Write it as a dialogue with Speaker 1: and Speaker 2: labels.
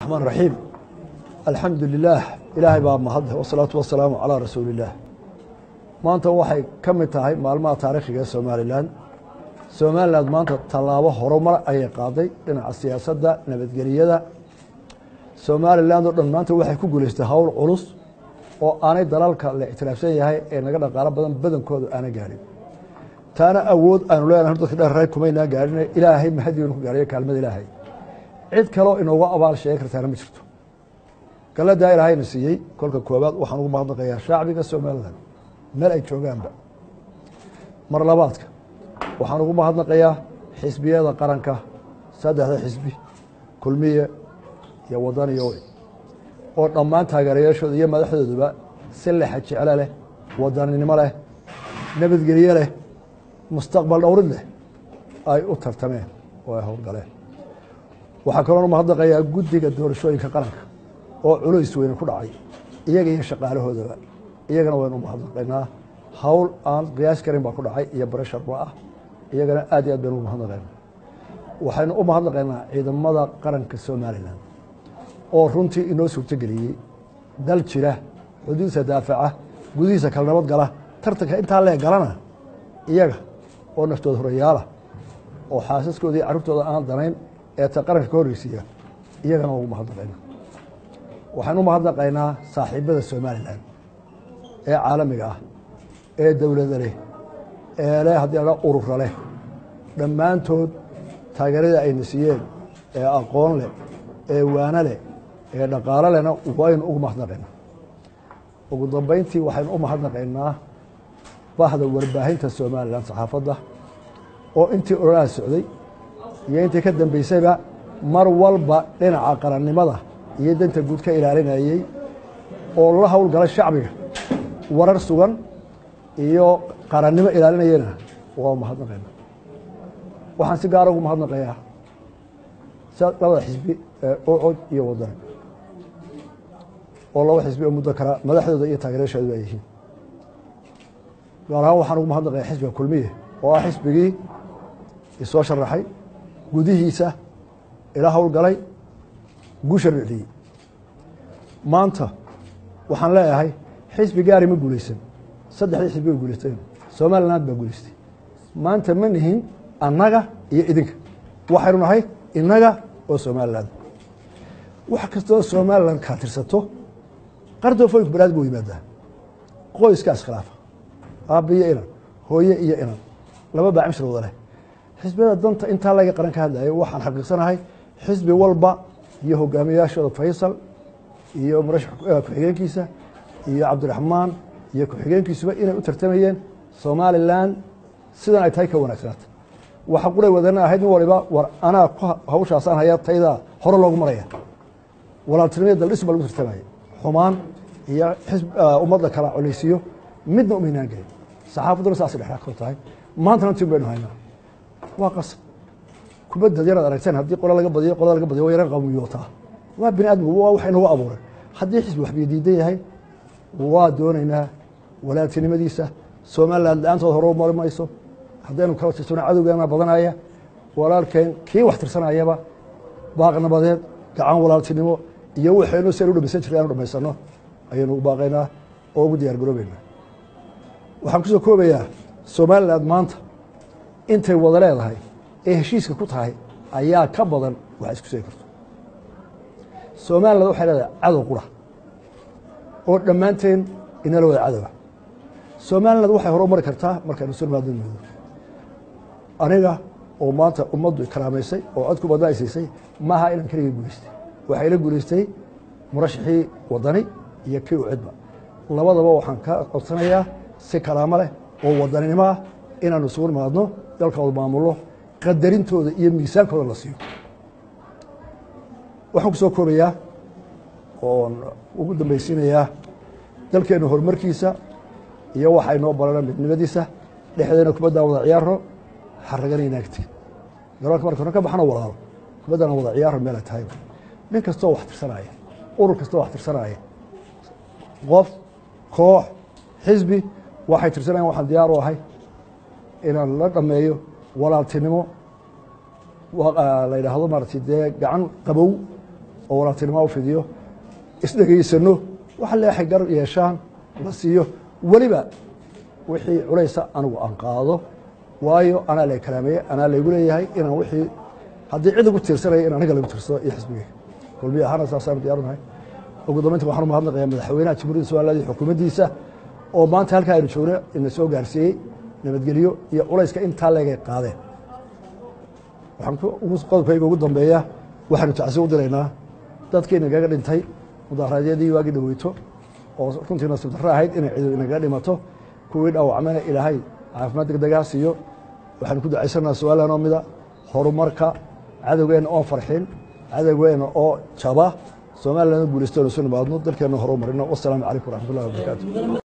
Speaker 1: الرحمن الرحيم الحمد لله ilaahay baa mahad wasalaatu wasalaamu calaa rasuuli illaah maanta waxay ka mid tahay maalmaha taariikhiga ee somalilan somalilan maanta tallaabo horumar ayay qaaday dhinaca siyaasadda nabadgeliyada somalilan oo dhan maanta waxay ku guulaystay howl culus oo aanay dalalka la ictiraafsan yahay ee naga dhaqaalo badan badankoodu aana gaadhin taana awood aanu leenahay dadka dheerray kumaynaa gaadhin ilaahay mahadiinu ku gaadhayo kaalmada ilaahay cid kaloo inooga abaal sheegi kartaana ma jirto galadaa ilaahayna siiyey kolka koobaad waxaan ugu mahadnaqayaa shacbiga somalilan meel ay joogaanba mar labaadka waxaan ugu mahadnaqayaa xisbiyada qaranka saddexda xisbi kulmiye iyo wadaniyo oo dhammaan taageerayaashooda iyo madaxdooduba si lexa jeclo leh wadaninimo leh nabadgelye leh mustaqbal dhowrid leh ay u tartameen oo ay howlgaleen waxaa kaloon mahadnaqayaa guddiga doorashooyinka qaranka oo culays weyne ku dhacay iyaga iyo shaqaalahoodaba iyagana waynu umahadnaqaynaa hawl aan qiyaas karin baa ku dhacay iyo barasharba ah iyagana aad iyo aad baynu umahadnaqaynaa waxaynu u mahadnaqaynaa ciidamada qaranka somalilan oo runtii inoo suurtogeliyey dal jira xuduudsa daafaca gudihiisa kala nabad gala tartanka intaa lee galana iyaga oo naftooda horayaala oo xaasaskooda iyo carruurtooda aan danayn ee ta qaranka ka horreysiiya iyagana waa ugu mahadnaqaynaa waxaan u mahadnaqaynaa saaxiibada somalilan ee caalamiga ah ee dowlada leh ee leh haddii la urura leh dhammaantood taageeradii ayna siiyeen ee aqoon leh ee waano leh ee dhaqaalo lehna waynu ugu mahadnaqaynaa ugu dambeyntii waxaynu u mahadnaqaynaa bahda warbaahinta somalilan saxaafadda oo intii ololaha socday iyo intii ka dambeysayba mar walba dhinaca qarannimada iyo danta guud ka ilaalinayey oo la howlgala shacbiga warar sugan iyo qarannimo ilaalinayena waa mahadnaqayna waxaan si gaara ugu mahadnaqayaa labada xisbi ee ocod iyo wadani oo laba xisbi oo muddo kala madaxdooda iyo taageerashoodu ay yihiin gaar ahaan waxaan ugu mahadnaqayaa xisbiga kulmiye oo ah xisbigii isoo sharaxay gudihiisa ila howlgalay guusha ricdiyey maanta waxaan leeyahay xisbi gaari ma guulaysan saddexdii xisbi way guulaysteen somaliland baa guulaystay maanta ma nihin annaga iyo idinka waxaynu nahay innaga oo somaliland wax kastoo somaliland kaa tirsato qardoofoyinku banaad buu yimaadaa qoyska iskhilaafa aabbiyo inan hooye iyo inan laba baa cimshir wada leh xisbiyada danta intaa laga qaran ka hadlayo waxaan xaqiiqsanahay xisbi walba iyo hogaamiyayaashooda faysal iyo murashax ku-xigeenkiisa iyo cabdiraxmaan iyo ku-xigeenkiisuba inay u tartamayeen somalilan sidan ay tahay ka wanaagsanaata waxa quray wadana ahayd nin waliba war anaa hawshaasaan hayaa taydaa hore loogu maraya walaaltinimada daldhis baa lagu tartamaya xumaan iyo ummadda kala coleysiyo midna umaynaan gelin saxaafadduna saasay dhexdhex kor tahay maantana tin baynu haynaa waa qasab kubadda yaraad aragteen haddii qola laga badiyo qolada laga badiyo waa yaran qawmiyootaa waa bini aadmigu waa wax inagu abuuray haddii xisbi waxbiyo diidan yahay waa doonaynaa walaaltinimadiisa somaliland la-aantood hore mari mayso haddaynu kala tirsano cadowgeena badanaya walaalkeen kii wax tirsanayaba baaqnabadeed gacan walaaltinimo iyo waxaynu si aynu dhamaysan jirta anu dhamaysano ayaynu u baaqaynaa oo ugu diyaar garoobeynaa waxaan kusoo koobayaa somaliland maanta intay wada leedahay ee heshiiska ku tahay ayaa ka badan wax isku seegi karto somaliland waxay leedahay cadow qura oo dhammaanteen inala wada cadowa somaliland waxay hore mari kartaa markaynu surmaadnimoodo aniga oo maanta ummaddu karaamaysay oo codku badna ay siisay maaha inaan keligay guulaystay waxay la guulaystay murashaxii wadani iyo kii u cidba labadaba waxaan ka codsanayaa si karaamo leh oo wadaninimo ah inaanu isugu nimaadno dalkooda maamulno qadarintooda iyo miisaankooda la siiyo waxaan ku soo koobayaa oon ugu dambaysiinayaa dalkeenna horumarkiisa iyo waxay noo barana midnimadiisa dhexdeena kubaddaa wada ciyaaro xaragana inaagti garoonka marka hore ka baxano walaalo kubaddana wada ciyaaro meela tahayba nin kastoo wax tirsanaya urur kastoo wax tirsanaya qof koox xisbi waxay tirsanayan waxaan diyaar u ahay inaan la dhameeyo walaaltinimo la yidhaahdo maaragtay dee gacan qabow oo walaagtinimo u fidiyo isdhegaysano waxa leexay garab yeeshaan la siiyo weliba wixii culaysa anigu aan qaado waayo anaa la kalaameeye anaa laygu leeyahay inaan wixii haddii cid ugu tiirsanaya in aniga lagu tiirsado iyo xisbigeyga kulmiye ahaana saasaan diyaarunahay ugu dambeynta waxaan u mahadnaqayaa madaxweynaha jamhuuriyadda somaliland iyo xukuumaddiisa oo maanta halkaa aynu joogno ina soo gaarsiiyey nabadgelyo iyo culayska intaa leegay qaadeen waxaan qodobkayga ugu dambeeya waxaanu tacsi u diraynaa dadkii inagaga dhintay mudaharaadyadii waagii dhaweyto oo runtii nasiib darro ahayd inay ciidu inagaga dhimato kuwii dhaawacmana ilaahay caafimaad degdegaa siiyo waxaanu ku ducaysanaa su-aalan oo mida horumarka cadowgeenna oon farxin cadowgeenna oo jaba somalilandna guulaystoonu isu nimaadno dalkeenna horu marino wasalaamu calaykum waraxmat ullahi wabarakaatu